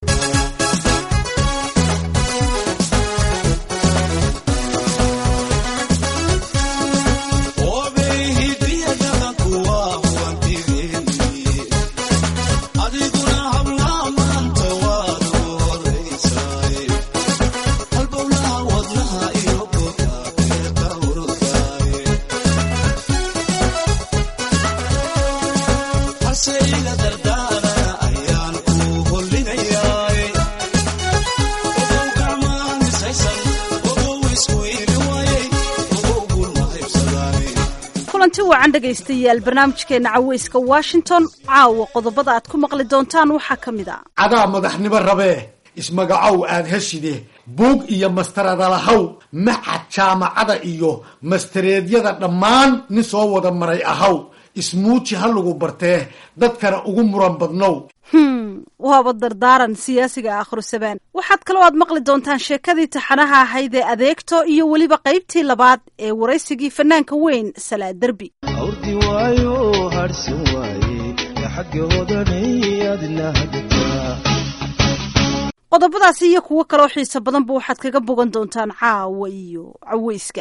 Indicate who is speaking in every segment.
Speaker 1: kulanti wacan dhegaystayaal barnaamijkeena caweyska washington caawa qodobada aad ku maqli doontaan waxaa ka mid a
Speaker 2: cadaa madaxnimo rabee ismagacow aad heshide buug iyo mastaradalahaw macad jaamacada iyo mastareedyada dhammaan nin soo wada maray ahaw ismuuji ha lagu bartee dadkana ugu muran badnow
Speaker 1: hm waaba dardaaran siyaasiga akhrusaban waxaad kaloo aad maqli doontaan sheekadii taxanaha ahayd ee adeegto iyo weliba qaybtii labaad ee waraysigii fanaanka weyn salaa derbi
Speaker 3: awrdi waayo harhsan waaye xaggoodanay adla hagataa
Speaker 1: qodobadaasi iyo kuwo kaloo xiiso badanba waxaad kaga bogan doontaan caawa iyo caweyska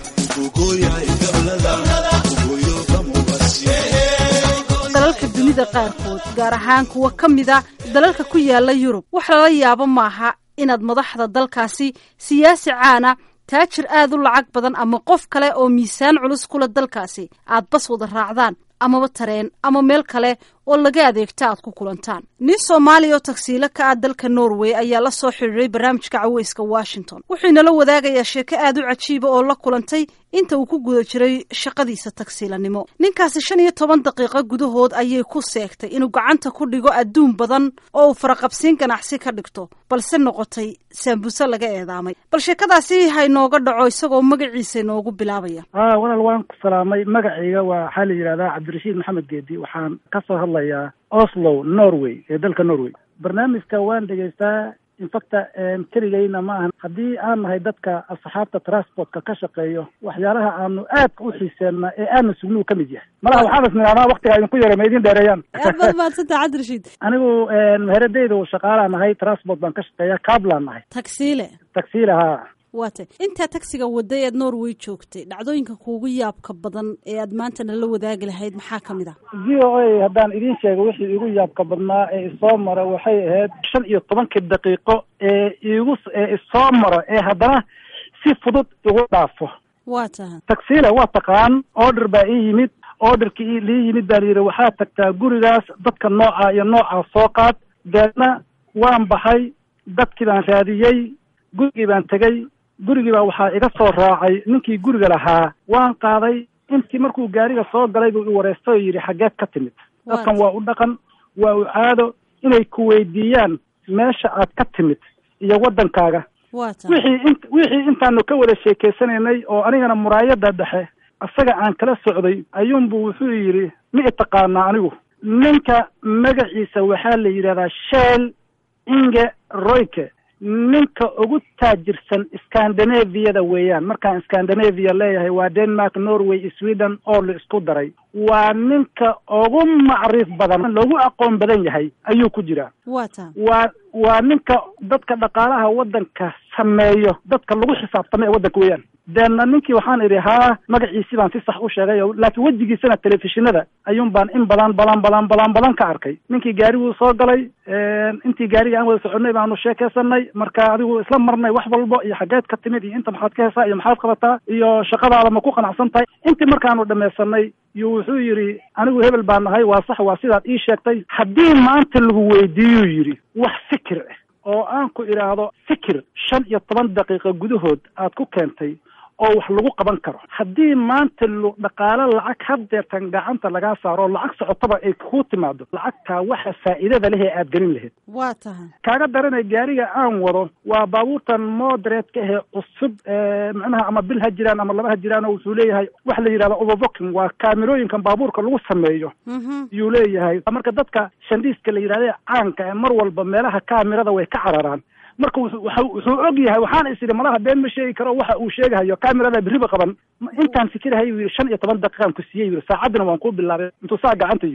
Speaker 1: dalalka dunida qaarkood gaar ahaan kuwa ka mida dalalka ku yaala yurub wax lala yaabo maaha inaad madaxda dalkaasi siyaasi caana taajir aad u lacag badan ama qof kale oo miisaan culus kula dalkaasi aad bas wada raacdaan amaba tareen ama meel kale oo laga adeegta aad ku kulantaan nin soomaaliya oo tagsiilo ka ah dalka norway ayaa la soo xidhiiray barnaamijka caweyska washington wuxuu inala wadaagayaa sheeko aad u cajiiba oo la kulantay inta uu ku guda jiray shaqadiisa tagsiilanimo ninkaasi shan iyo toban daqiiqo gudahood ayay ku seegtay inuu gacanta ku dhigo adduun badan oo uu faraqabsiin ganacsi ka dhigto balse noqotay saambuse laga eedaamay bal sheekadaasi ha inooga dhaco isagoo magaciisa inoogu bilaabaya
Speaker 4: a walaal waan ku salaamay magacayga waa waxaa la yidhahdaa cabdirashiid maxamed geedi waxaan kasoo hadlayaa oslo norway ee dalka norway barnaamijka waan dhegaystaa infacta keligayna ma ahan haddii aan nahay dadka asxaabta transportka ka shaqeeyo waxyaalaha aanu aadka u xiiseenna ee aana sugnuu ka mid yahay malaha waxaan is nidhahnaa waktiga idinku yara ma idin dheereeyaan
Speaker 1: aad baad mahadsantaha cabdirashiid
Speaker 4: anigu meheradayda shaqaalaa nahay transport baan ka shaqeeya cablaan nahay
Speaker 1: tagsiile
Speaker 4: tagsiila haa
Speaker 1: waatay intaa tagsiga waday eed norway joogtay dhacdooyinka kuugu yaabka badan ee aad maanta nala wadaagi lahayd maxaa ka mid ah
Speaker 4: v o a haddaan idiin sheego wixii igu yaabka badnaa ee isoo mara waxay ahayd shan iyo tobankii daqiiqo ee igu ee isoo maro ee haddana si fudud igu dhaafo
Speaker 1: waa taha
Speaker 4: tagsiile waa taqaan order baa ii yimid orderkii lii yimid baa layidhi waxaad tagtaa gurigaas dadka nooca iyo noocaa soo qaad deedna waan baxay dadkii baan raadiyey gurigii baan tegey gurigii baa waxaa iga soo raacay ninkii guriga lahaa waan qaaday intii markuu gaariga soo galay buu i wareystay oo yidhi xaggeed ka timid dadkan waa u dhaqan waa u caado inay ku weydiiyaan meesha aad ka timid iyo waddankaaga
Speaker 1: waa taha
Speaker 4: wixii in wixii intaanu ka wada sheekeysanaynay oo anigana muraayada dhexe isaga aan kala socday ayuunbu wuxuu yidhi ma i taqaanaa anigu ninka magaciisa waxaa la yidhahdaa sheel inge royke ninka ugu taajirsan scandinaviyada weeyaan markaan scandinavia leeyahay waa denmark norway sweden oo la isku daray waa ninka ugu macriif badan loogu aqoon badan yahay ayuu ku jiraa
Speaker 1: waa taha
Speaker 4: waa waa ninka dadka dhaqaalaha waddanka sameeyo dadka lagu xisaabtama ee waddanka weeyaan deedna ninkii waxaan idhi haa magaciisi baan si sax u sheegay oo laakiin wejigiisana telefishinada ayuun baan in badan badan badan badan badan ka arkay ninkii gaariguu soo galay intii gaariga aan wada soconay baanu sheekeysanay marka adigu isla marnay wax walbo iyo xaggeed ka timid iyo inta maxaad ka hesaa iyo maxaad qabataa iyo shaqadaada ma ku qanacsan tahay intii markaanu dhamaysanay iyo wuxuu yidhi anigu hebel baan nahay waa sax waa sidaad ii sheegtay haddii maanta lagu weydiiyuu yidhi wax fikir ah oo aan ku idhaahdo fikir shan iyo toban daqiiqo gudahood aad ku keentay oo wax lagu qaban karo haddii maanta lu dhaqaalo lacag haddeertan gacanta lagaa saaro oo lacag socotaba ay kuu timaado lacagtaa waxa faa'iidada leh ee aad gelin lahayd
Speaker 1: waa taha
Speaker 4: kaaga daranay gaariga aan wado waa baabuurtan moderate ka ahee cusub macnaha ama bil ha jiraan ama laba ha jiraan oo wuxuu leeyahay waxa la yidhahda overbooking waa kaamirooyinkan baabuurka lagu sameeyo yuu leeyahay marka dadka shandhiiska la yidhahda caanka ee mar walba meelaha kaamirada way ka cararaan marka wuxuu og yahay waxaana is idhi malaha been ma sheegi karo waxa uu sheegahayo kamirada beriba qaban intaan fikirahay yuu yidhi shan iyo toban daqiiqaan ku siiyey yidhi saacaddina waan kuu bilaabay intuu saa gacanta yidhi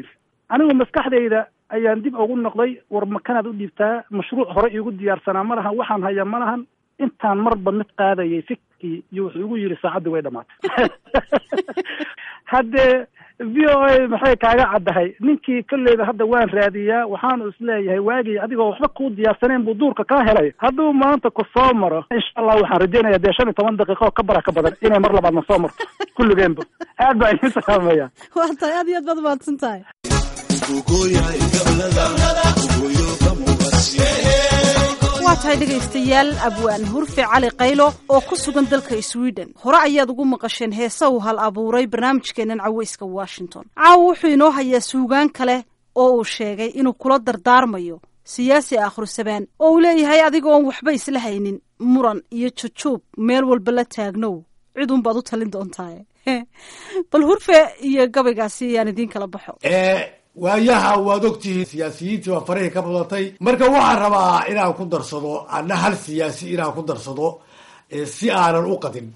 Speaker 4: anigu maskaxdayda ayaan dib ugu noqday war makanaad u dhiibtaa mashruuc hore iigu diyaarsanaa ma lahan waxaan hayaa ma lahan intaan marba mid qaadayay fikii iyo wuxuu igu yidhi saacaddii way dhamaatay haddee v o a maxay kaaga caddahay ninkii kolleyba hadda waan raadiyaa waxaanu isleeyahay waagii adigoo waxba kuu diyaarsaneen buu duurka kaa helay hadduu maanta ku soo maro insha allah waxaan rajeynaya dee shan iyo toban daqiiqo oo ka bara ka badan inay mar labaadna soo marto kulligeenba aad baa idin salaamaya
Speaker 1: waa tahay aad iyo aad baad mahadsan tahay waa tahay dhegaystayaal abwaan hurfe cali qaylo oo ku sugan dalka sweden hore ayaad ugu maqasheen heese uu hal abuuray barnaamijkeennan caweyska washington caawa wuxuu inoo hayaa suugaan kale oo uu sheegay inuu kula dardaarmayo siyaasi akhrisabaan oo uu leeyahay adigoon waxba isla haynin muran iyo jujuub meel walba la taagnow cidunbaad u talin doontaa bal hurfe iyo gabaygaasi ayaan idiin kala baxo
Speaker 2: waayaha waad ogtihiin siyaasiyiintii waa farihii ka badatay marka waxaan rabaa inaan ku darsado ana hal siyaasi inaan ku darsado si aanan u qadin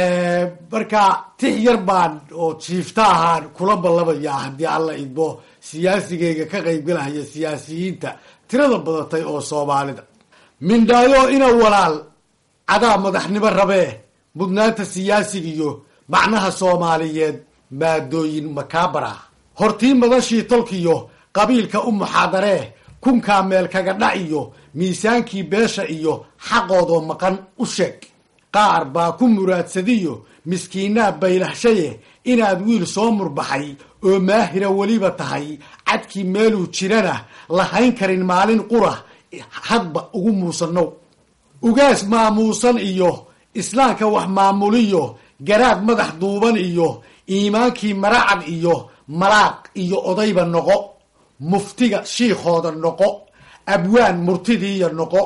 Speaker 2: marka tix yar baan oo jiifta ahaan kula ballamayaa haddii alla idmo siyaasigayga ka qaybgalahaya siyaasiyiinta tirada badatay oo soomaalida mindhaayo ina walaal cadaa madaxnimo rabee mudnaanta siyaasigiyo macnaha soomaaliyeed maadooyin makaabara hortii madashii tolkiyo qabiilka u muxaadaree kunkaa meel kaga dhac iyo miisaankii beesha iyo xaqoodoo maqan u sheeg qaar baa ku muraadsadiyo miskiinaa baylahshaye inaad wiil soo murbaxay oo maahira weliba tahay cadkii meeluu jirana lahayn karin maalin qura hadba ugu muusannow ugaas maamuusan iyo islaamka wax maamuliyo garaad madax duuban iyo iimaankii maracad iyo malaaq iyo odayba noqo muftiga shiikhooda noqo abwaan murtidiiya noqo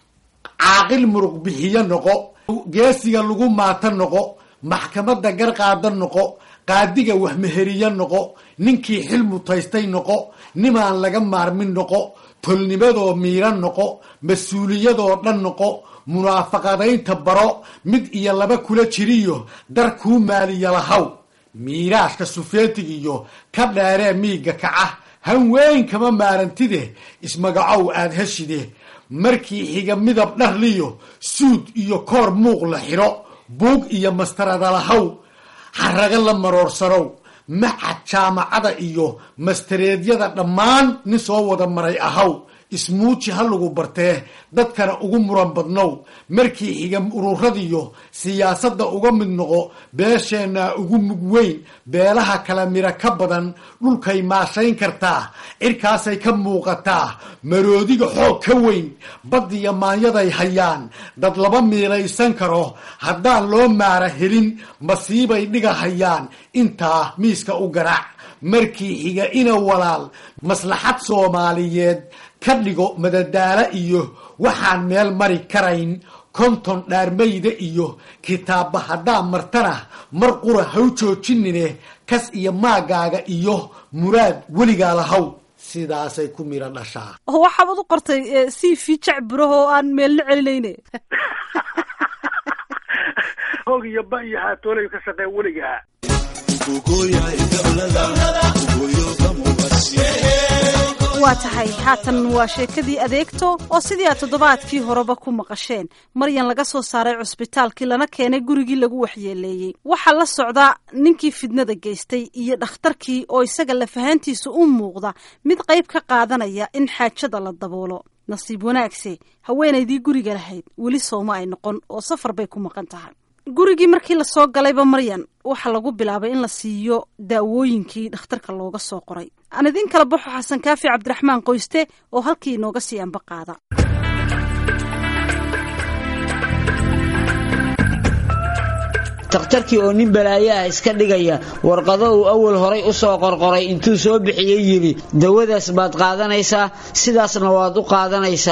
Speaker 2: caaqil muruq bixiyo noqo geesiga lagu maata noqo maxkamadda garqaada noqo qaadiga waxmeheriyo noqo ninkii xil mutaystay noqo nimaan laga maarmin noqo tolnimadoo miiran noqo mas-uuliyadoo dhan noqo munaafaqadaynta baro mid iyo laba kula jiriyo dar kuu maaliya lahaw miiraashka sufeetig iyo ka dheeree miigga kaca han weyn kama maarantide ismagacow aad heshide markii xiga midab dharliyo suud iyo koor muuq la xidho buug iyo mastaradalahaw xaraga la maroorsanow macad jaamacada iyo mastareedyada dhammaan nin soo wada maray ahaw ismuuji ha lagu bartee dadkana ugu muran badnow markii xiga ururadiyo siyaasadda uga mid noqo beesheenna ugu mug weyn beelaha kala miro ka badan dhulkay maashayn kartaa cirkaasay ka muuqataa maroodiga xoog ka weyn baddiyo maanyaday hayaan dad laba miilaysan karo haddaan loo maara helin masiibay dhiga hayaan intaa miiska u garaac markii xiga ina walaal maslaxad soomaaliyeed ka dhigo madadaalo iyo waxaan meel mari karayn konton dhaarmayda iyo kitaabba haddaa martana mar qura haw joojinine kas iyo maagaaga iyo muraad weligaa lahaw sidaasay ku miro dhashaa
Speaker 1: oo waxaabad u qortay c v jacburaho oo aan meelna celinayne
Speaker 4: hoog iyo ba iyo haatoolay ka shaqeen weligaa
Speaker 1: waa tahay haatan waa sheekadii adeegto oo sidii aad toddobaadkii horeba ku maqasheen maryan laga soo saaray cusbitaalkii lana keenay gurigii lagu waxyeeleeyey waxaa la socda ninkii fidnada geystay iyo dhakhtarkii oo isaga lafahaantiisa u muuqda mid qayb ka qaadanaya in xaajada la daboolo nasiib wanaagse haweenaydii guriga lahayd weli sooma ay noqon oo safar bay ku maqan tahay gurigii markii lasoo galayba maryan waxaa lagu bilaabay in la siiyo daawooyinkii dhakhtarka looga soo qoray aan idiin kala baxo xasan kaafi cabdiraxmaan qoyste oo halkii inooga sii anba qaada
Speaker 5: takhtarkii oo nin balaayo ah iska dhigaya warqado uu awal horay u soo qorqoray intuu soo bixiyey yidhi dawadaas baad qaadanaysaa sidaasna waad u qaadanaysaa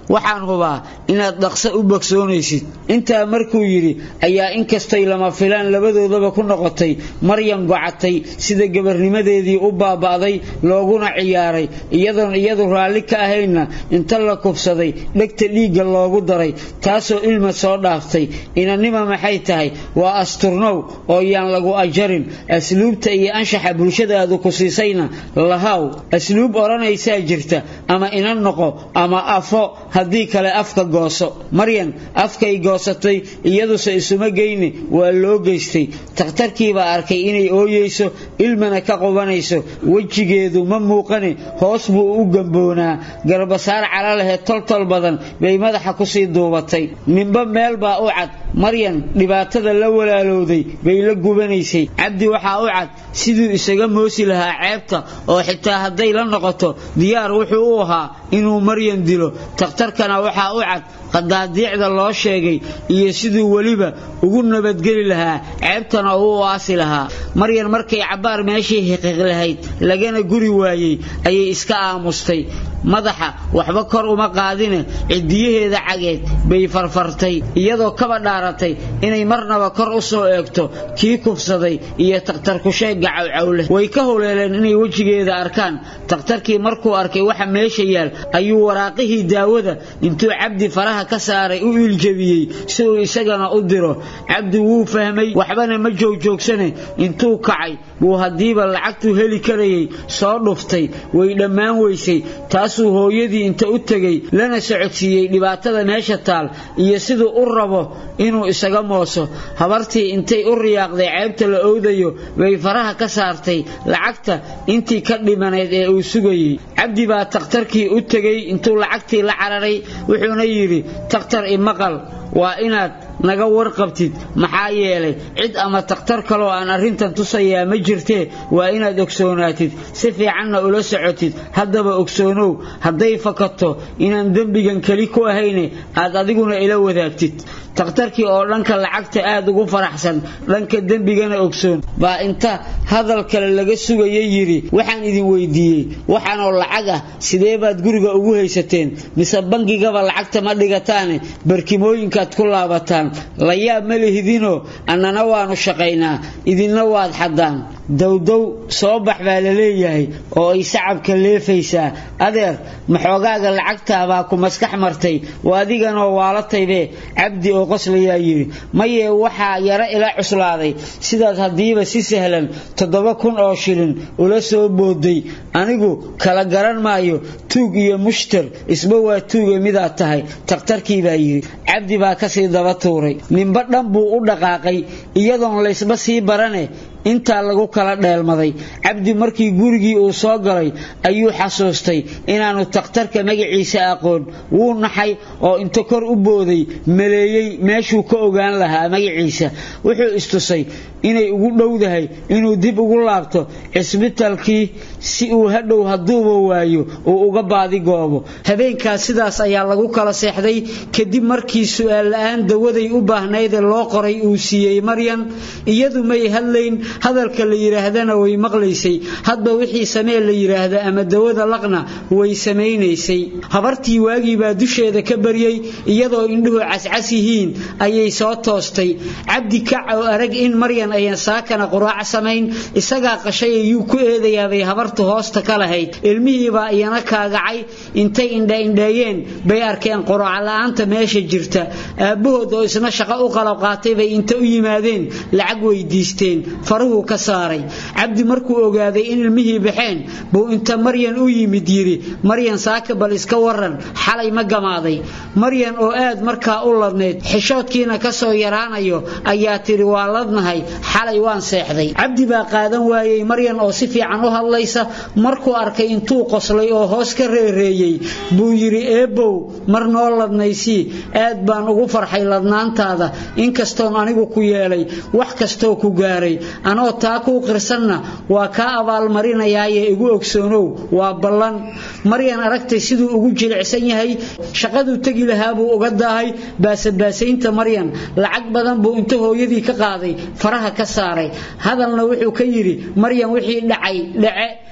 Speaker 5: waxaan hubaa inaad dhaqso u bogsoonaysid intaa markuu yidhi ayaa inkastay lama filaan labadoodaba ku noqotay maryam gocatay sida gabarnimadeedii u baaba'day looguna ciyaaray iyadoon iyadu raalli ka ahaynna inta la kubsaday dhegta dhiigga loogu daray taasoo ilma soo dhaaftay inannima maxay tahay waa asturnow oo yaan lagu ajarin asluubta iyo anshaxa bulshadaadu ku siisayna lahaw asluub odhanaysaa jirta ama inan noqo ama afo haddii kale afka gooso maryan afkay goosatay iyaduse isuma geyne waa loo geystay takhtarkiibaa arkay inay ooyeyso ilmana ka qubanayso wejigeedu ma muuqane hoos buu u gamboonaa garbasaar calalehe toltol badan bay madaxa kusii duubatay ninba meel baa u cad maryan dhibaatada la walaalowday bay la gubanaysay cabdi waxaa u cad siduu isaga moosi lahaa ceebta oo xitaa hadday la noqoto diyaar wuxuu u ahaa inuu maryan dilo takhtarkana waxaa u cad qadaadiicda loo sheegay iyo siduu weliba ugu nabadgeli lahaa ceebtana uu aasi lahaa maryan markay cabbaar meeshii hiqiq lahayd lagana guri waayey ayay iska aamustay madaxa waxba kor uma qaadine cidiyaheeda cageed bay farfartay iyadoo kaba dhaaratay inay marnaba kor u soo eegto kii kufsaday iyo takhtarkusheegga cawcawleh way ka huleeleen inay wejigeeda arkaan takhtarkii markuu arkay waxa meesha yaal ayuu waraaqihii daawada intuu cabdi faraha ka saaray u iiljabiyey si uu isagana u diro cabdi wuu fahmay waxbana ma joogjoogsane intuu kacay buu haddiiba lacagtuu heli karayay soo dhuftay way dhammaan weysay taasuu hooyadii inta u tegey lana socodsiiyey dhibaatada meesha taal iyo siduu u rabo inuu isaga mooso habartii intay u riyaaqday ceebta la owdayo bay faraha ka saartay lacagta intii ka dhimanayd ee uu sugayey cabdi baa takhtarkii u tegey intuu lacagtii la cararay wuxuuna yidhi takhtar imaqal waa inaad naga warqabtid maxaa yeelay cid ama takhtar kaloo aan arrintan tusayaa ma jirtee waa inaad ogsoonaatid si fiicanna ula socotid haddaba ogsoonow hadday fakato inaan dembigan keli ku ahayne aad adiguna ila wadaagtid takhtarkii oo dhanka lacagta aad ugu faraxsan dhanka dembigana ogsoon baa inta hadal kale laga sugaya yidhi waxaan idin weydiiyey waxaanoo lacag ah sidee baad guriga ugu haysateen mise bangigaba lacagta ma dhigataane barkimooyinkaad ku laabataan la yaab ma lihidinoo annana waannu shaqaynaa idinna waad xaddaan dowdow soo bax baa la leeyahay oo ay sacabka leefaysaa adeer maxoogaaga lacagtaabaa ku maskax martay waa adiganoo waalataybe cabdi oo qoslayaa yidhi mayee waxaa yaro ila cuslaaday sidaad haddiiba si sahlan toddoba kun oo shilin ula soo booday anigu kala garan maayo tuug iyo mushtar isba waa tuuga midaad tahay takhtarkii baa yidhi cabdi baa kasii daba tuuray ninba dhan buu u dhaqaaqay iyadoon laysba sii barane intaa lagu kala dheelmaday cabdi markii gurigii uu soo galay ayuu xasuustay inaanu takhtarka magaciisa aqoon wuu naxay oo inta kor u booday maleeyey meeshuu ka ogaan lahaa magaciisa wuxuu istusay inay ugu dhowdahay inuu dib ugu laabto cisbitalkii si uu hadhow hadduuba waayo uu uga baadigoobo habeenkaas sidaas ayaa lagu kala seexday kadib markii su'aal la'aan dawaday u baahnaydee loo qoray uu siiyey maryan iyadu may hadlayn hadalka la yidhaahdana way maqlaysay hadba wixii samee la yidhaahda ama dawada laqna way samaynaysay habartii waagii baa dusheeda ka baryey iyadoo indhuhu cascas yihiin ayay soo toostay cabdi kac oo arag in maryan ayan saakana quraac samayn isagaa qashay ayuu ku eedayaabay habartu hoosta ka lahayd ilmihiibaa iyana kaagacay intay indhaindheeyeen bay arkeen quraac la'aanta meesha jirta aabbahood oo isna shaqo u qalab qaatay bay inta u yimaadeen lacag weydiisteen faruhu ka saaray cabdi markuu ogaaday in ilmihii baxeen buu inta maryan u yimid yidhi maryan saaka bal iska waran xalay ma gamaaday maryan oo aad markaa u ladnayd xishoodkiina ka soo yaraanayo ayaa tidhi waa ladnahay xalay waan seexday cabdi baa qaadan waayey maryan oo si fiican u hadlaysa markuu arkay intuu qoslay oo hoos ka reereeyey buu yidhi eebbow mar noo ladnaysii aad baan ugu farxay ladnaantaada inkastoon anigu ku yeelay wax kastoo ku gaaray anoo taa kuu qirsanna waa kaa abaalmarinayaaye igu ogsoonow waa ballan maryan aragtay siduu ugu jilicsan yahay shaqaduu tegi lahaa buu uga daahay baasabaasaynta maryan lacag badan buu inta hooyadii ka qaaday faraha ka saaray hadalna wuxuu ka yidhi maryan wixii dhacay dhace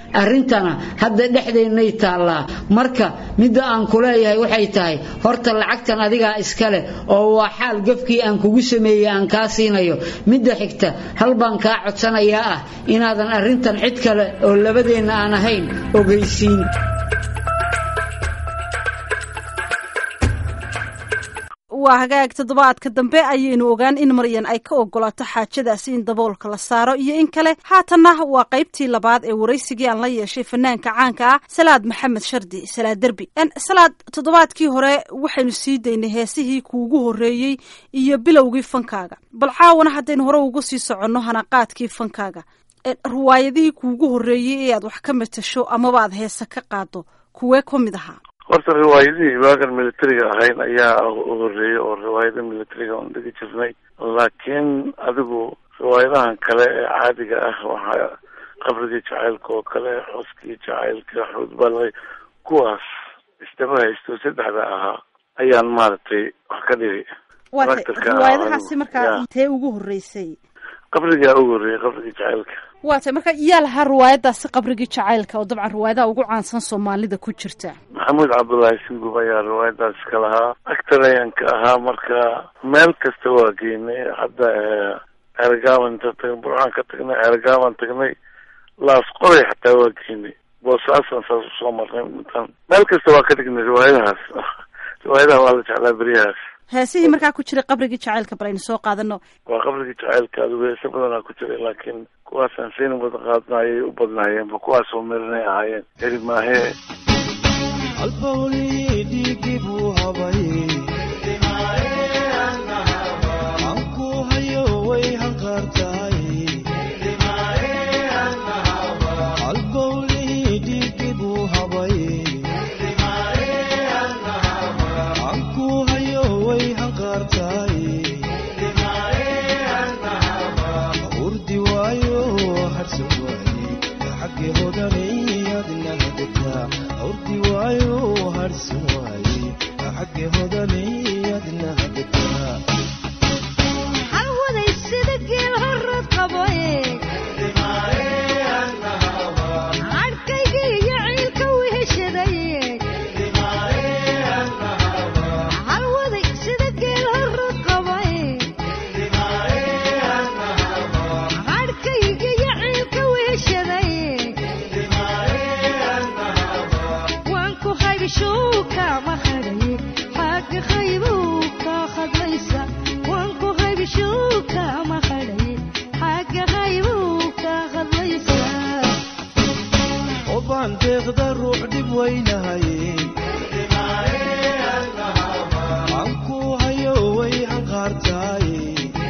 Speaker 5: arrintana hadda dhexdeennay taallaa marka midda aan ku leeyahay waxay tahay horta lacagtan adigaa iska leh oo waa xaal gafkii aan kugu sameeyey aan kaa siinayo midda xigta hal baan kaa codsanayaa ah inaadan arrintan cid kale oo labadeenna aan ahayn ogeysiin
Speaker 1: waa hagaag toddobaadka dambe ayaynu ogaan in maryan ay ka ogolaato xaajadaasi in daboolka la saaro iyo in kale haatanna waa qaybtii labaad ee waraysigii aan la yeeshay fanaanka caanka ah salaad maxamed shardi salaad derbi salaad toddobaadkii hore waxaynu sii daynay heesihii kuugu horreeyey iyo bilowgii fankaaga bal caawana haddaynu hore ugu sii soconno hanaqaadkii fankaaga riwaayadihii kuugu horreeyey ee aad wax ka matasho amaba aad heese ka qaado kuwee ka mid ahaa
Speaker 6: horta riwaayadihii waagan militariga ahayn ayaa u horeeyey oo riwaayada militariga on dhigi jirnay laakiin adigu riwaayadahan kale ee caadiga ah waxaa qabrigii jacaylka oo kale xoskii jacaylka xuudbalay kuwaas isdaba haysto saddexda ahaa ayaan maaragtay wax ka dhigi
Speaker 1: riwaayadahaasi markaa intee ugu horreysay
Speaker 6: qabrigaa ugu horreeyey qabrigii jacaylka
Speaker 1: waa tay marka yaa lahaa riwaayadaasi qabrigii jacaylka oo dabcan riwaayadaha ugu caansan soomaalida ku jirta
Speaker 6: maxamuud cabdullaahi singub ayaa riwaayadaas ka lahaa actor ayaan ka ahaa marka meel kasta waa geynay hadda ceergaaban inta tag burcaan ka tagnay ceergaaban tagnay laas qoray xataa waa geynay boosaasan saas usoo marnay intaan meel kasta waa ka dhignay riwaayadahaas riwaayadaha waa la jeclaa beryahaas
Speaker 1: heesihii markaa ku jiray qabrigii jacaylka bal aynu soo qaadano
Speaker 6: waa qabrigii jacaylka adigu heese badanaa ku jiray laakiin kuwaasaan sayna wada qaadna ayay u badnaayeenba kuwaasoo merinay ahaayeen heri maahee
Speaker 3: halbawlii dhiigii buu habay anku hayo way hanqaartahay halbawlii dhiigii buu habay anku hayo way hanqaartahay urdi waayo harsan waaye xaggi hodanay adna hadataa urdi waayo harsan waaye xaggi hodanay adna hadataa
Speaker 7: halwaday sida geel horad qaboe cadhkayga iyo ciilka weheshadaye halwaday sida geel horad qaboe cadhkayga iyo ciilka weheshadaye waan ku haybishuu kama hadhaye xagga qaybuu ka hadlaysa waan ku haybishuu kama hadhaye xagga qaybuu ka hadlaysa
Speaker 3: obaan deeqda ruux dhib weynahaye anku hayo way hanqaartahay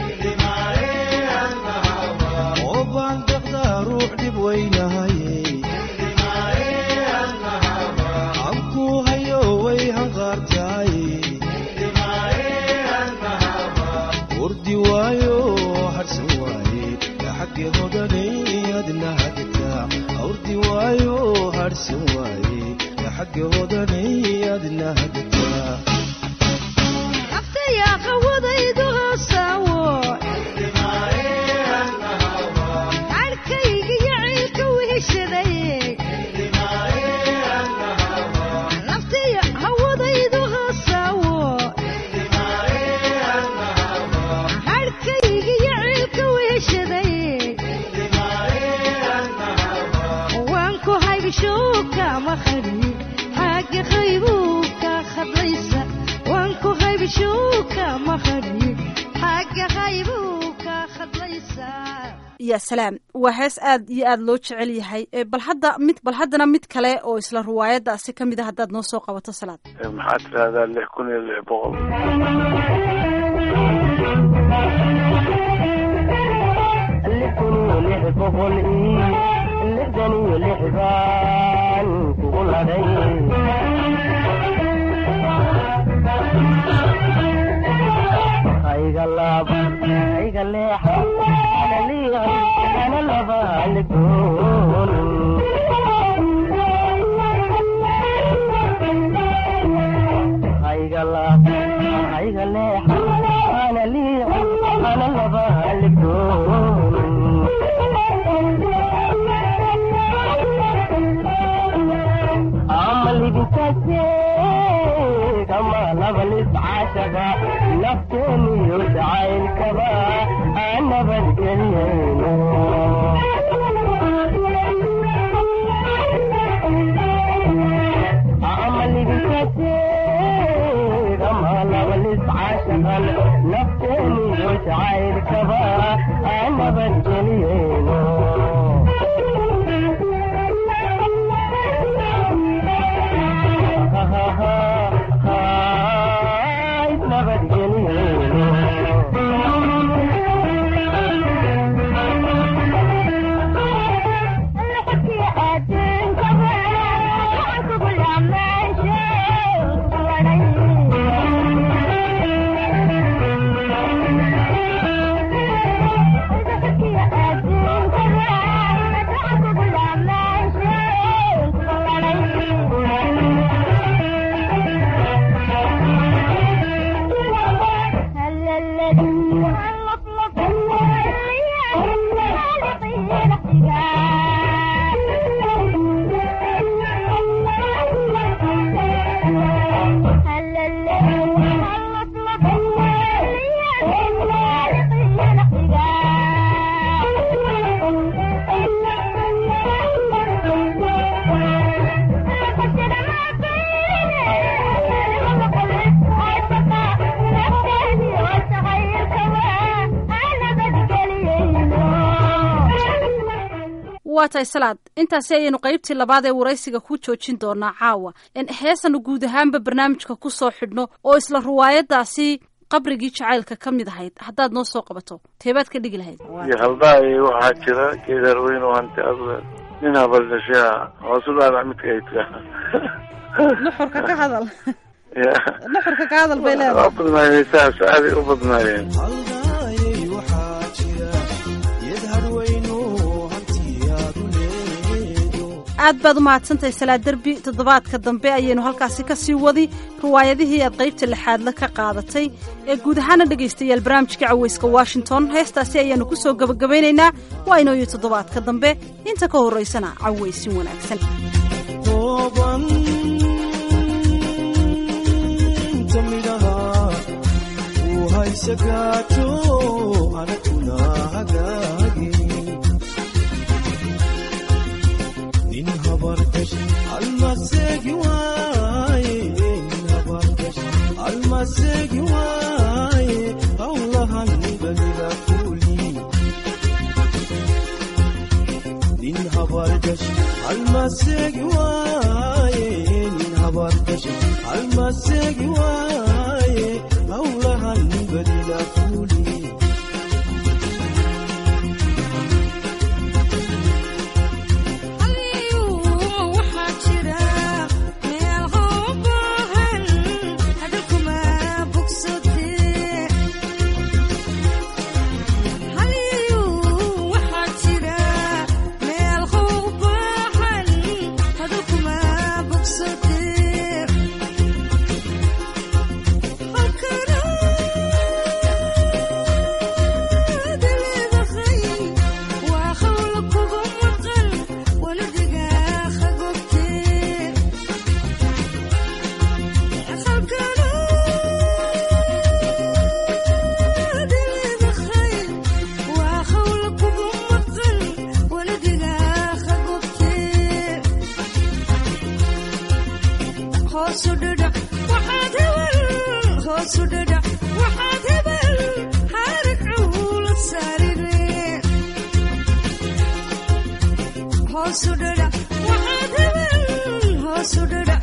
Speaker 3: obaan deeqda ruux dhib weynahaye anku hayo way hanqaartahay urdi waayo harsan waaye xaggi hodanay adna hadataa urdi waayo harsan waaye xaggi hodanay adna hadataa
Speaker 7: naftayaa qawadaydu hoosaawo cadhkayga iyo ciilka weheshadaye naftaya hawadaydu hoosaawo cadhkayga iyo ciilka weheshadaye waan ku haybishuu kama hadhiye xagga qaybuu ka hadlaysa waan ku haybishuu kama hadhiye xagga qaybuu ka hadlaysa
Speaker 1: ya salaam waa hees aad iyo aad loo jecel yahay Eh, bal hadda mid bal haddana mid kale oo isla riwaayadaasi ka mid a haddaad noo soo qabato salaad
Speaker 6: maxaa tirahdaa lix kun iyo lix boqol
Speaker 8: Thank you. labalis caashaqa nafteeniyo jacaylkaba aan nabadgeliyeyno ama libikateed ama labalis caashaqan nafteeniyo jacaylkaba aan nabadgeliyeyno
Speaker 1: waa tahay salaad intaasi ayaynu qaybtii labaad ee waraysiga ku joojin doonaa caawa heesanu guud ahaanba barnaamijka ku soo xidhno oo isla riwaayadaasi qabrigii jacaylka ka mid ahayd haddaad noo soo qabato teebaad ka dhigi lahayd
Speaker 6: iyo haldaay waxaa jira geedar weyn oo hanti adle nin habaldhashaa hoosu dhaadac midka ay tira
Speaker 1: nuxurka ka hadal
Speaker 6: ya
Speaker 1: nuxurka ka hadal bay leedahay
Speaker 6: waa badnaayeen saas aaday u badnaayeen
Speaker 3: haldaayay waxaa jira yad hadweyno hantiyaadu leedo
Speaker 1: aad baad u mahadsantahay salaad derbi toddobaadka dambe ayaynu halkaasi ka sii wadi riwaayadihii aad qaybta lixaadle ka qaadatay ee guud ahaana dhegaystayaal barnaamijka caweyska washington heestaasi ayaannu ku soo gebagabaynaynaa waa inooyo toddobaadka dambe inta ka horraysana caweysin wanaagsan
Speaker 3: tooban inta midhaha uu haysa gaajo anaguna hagaagi nin habarkash almaseegi waaye nin habarkash almaseegi waaye hawlahan baliga kuli nin habarkash almaseegi waaye nin habarkash almaseegi waaye hawlahan baliga kuli
Speaker 7: Hoosudhadha, waxaad hebel hoosudhadha